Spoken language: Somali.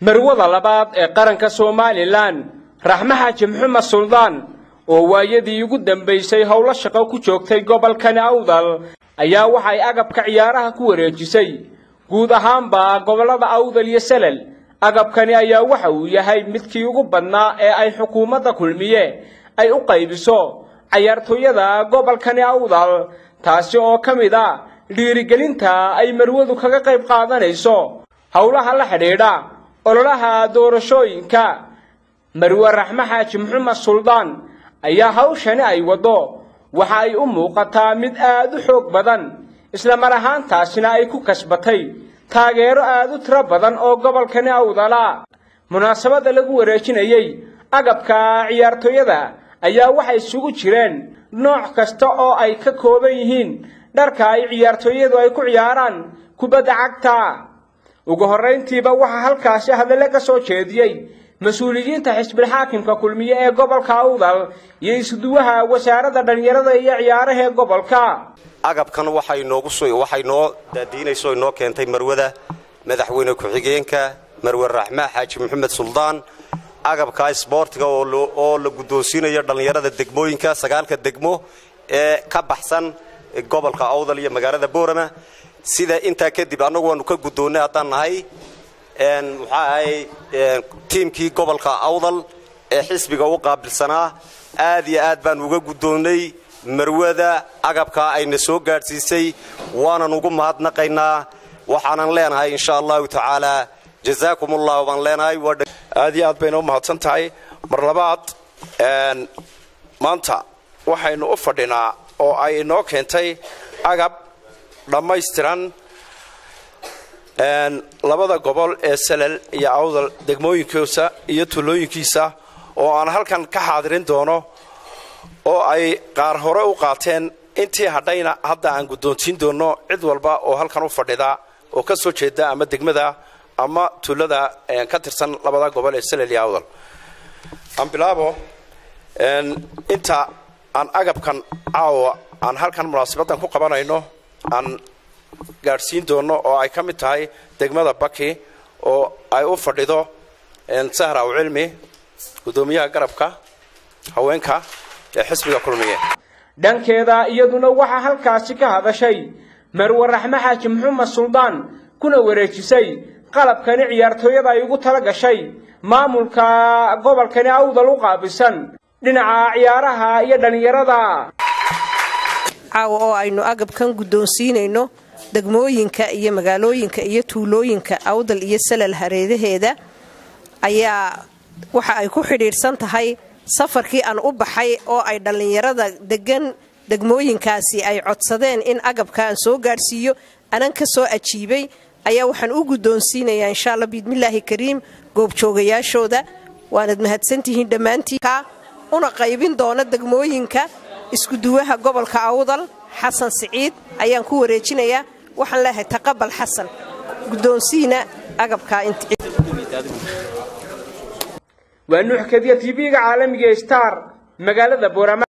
marwada labaad ee qaranka somalilan raxme xaaji maxamed suldaan oo waayadii ugu dambaysay howlo shaqo ku joogtay gobolkani awdal ayaa waxay agabka ciyaaraha ku wareejisay guud ahaanba gobollada awdal iyo salel agabkani ayaa waxa uu yahay midkii ugu badnaa ee ay xukuumadda kulmiye ay u qaybiso cayaartooyada gobolkani awdal taasi oo ka mid a dhiirigelinta ay marwadu kaga qayb qaadanayso howlaha la xidhiidha ololaha doorashooyinka marwe raxme xaaji maxamed suldaan ayaa hawshani ay waddo waxa ay u muuqataa mid aad u xoog badan isla mar ahaantaasina ay ku kasbatay taageero aad u tiro badan oo gobolkani awdala munaasabadda lagu wareejinayey agabka ciyaartooyada ayaa waxay isugu jireen nooc kasta oo ay ka kooban yihiin dharka ay ciyaartooyadu ay ku ciyaaraan kubadda cagta ugu horrayntiiba waxaa halkaasi hadale ka soo jeediyey mas-uuliyiinta xisbilxaakimka kulmiye ee gobolka awdal iyo isuduwaha wasaaradda dhallinyarada iyo ciyaaraha ee gobolka agabkan waxay noogu waxay noo daadiinayso inoo keentay marwada madaxweyne ku-xigeenka marwe raxme xaaji maxamed suldaan agabka isboortiga oo la guddoonsiinayo dhallinyarada degmooyinka sagaalka degmo ee ka baxsan gobolka awdal iyo magaalada boorama sida intaa kadib annagu waanu ka guddoonnay haddaan nahay muxaa ahay tiimkii gobolka awdal ee xisbiga u qaabilsanaa aad iyo aad baanu uga guddoonnay marwada agabkaa ayna soo gaadhsiisay waanan ugu mahadnaqaynaa waxaanan leenahay insha allahu tacaala jazaakum ullahu baan leenahay aad iyo aad bayna u mahadsan tahay mar labaad maanta waxaynu u fadhinaa oo ay inoo keentay agab dhammaystiran labada gobol ee salel iyo awdal degmooyinkiisa iyo tuulooyinkiisa oo aan halkan ka xaadirin doono oo ay qaar hore u qaateen intii hadhayna hadda aan guddoonsiin doono cid walba oo halkan u fadhida oo ka soo jeeda ama degmada ama tuulada ka tirsan labada gobol ee salel iyo awdal aan bilaabo inta aan agabkan caawa aan halkan munaasabaddan ku qabanayno aan gaadhsiin doono oo ay ka mid tahay degmada baki oo ay u fadhido sahra aw cilmi guddoomiyaha garabka haweenka ee xisbiga kulmiye dhankeeda iyaduna waxaa halkaasi ka hadashay marwe raxme xaaji maxamed suldaan kuna wareejisay qalabkani ciyaartooyada ay ugu tala gashay maamulka gobolkani awdal u qaabisan dhinaca ciyaaraha iyo dhallinyarada caawa oo aynu agabkan guddoonsiinayno degmooyinka iyo magaalooyinka iyo tuulooyinka awdal iyo salal hareedaheeda ayaa waxa ay ku xidhiidhsan tahay safarkii aan u baxay oo ay dhallinyarada degan degmooyinkaasi ay codsadeen in agabka aan soo gaadhsiiyo anan ka soo ajiibay ayaa waxaan u guddoonsiinayaa insha alla biidmillaahi kariim goobjoogayaashooda waanad mahadsantihiin dhammaantiin una qaybin doona degmooyinka iskuduwaha gobolka awdal xasan siciid ayaan ku wareejinayaa waxaan leeyahay taqabal xasan guddoonsiina agabkaa waa nuux kadiya tv-ga caalamiga star magaalada boorama